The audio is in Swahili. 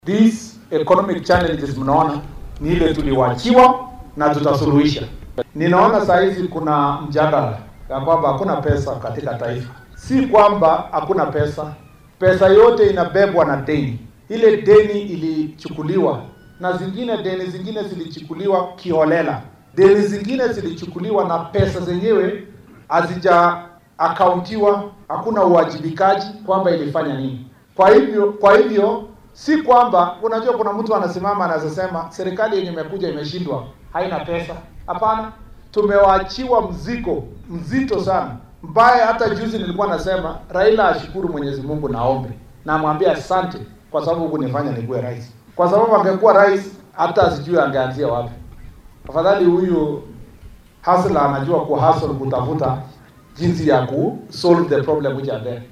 These economic challenges mnaona ni ile tuliwachiwa na tutasuluhisha. Ninaona saa hizi kuna mjadala ya kwamba hakuna pesa katika taifa. Si kwamba hakuna pesa, pesa yote inabebwa na deni. Ile deni ilichukuliwa na zingine, deni zingine zilichukuliwa kiholela, deni zingine zilichukuliwa na pesa zenyewe hazija akauntiwa, hakuna uwajibikaji kwamba ilifanya nini. Kwa hivyo, kwa hivyo si kwamba unajua, kuna mtu anasimama anazosema serikali yenye imekuja imeshindwa, haina pesa. Hapana, tumewaachiwa mzigo mzito sana mbaya. Hata juzi nilikuwa nasema Raila ashukuru Mwenyezi Mungu, naombe na amwambie asante kwa sababu hukunifanya nikuwe rais, kwa sababu angekuwa rais hata asijui angeanzia wapi. Afadhali huyu hasla anajua ku hustle kutafuta jinsi ya ku solve the problem which are there.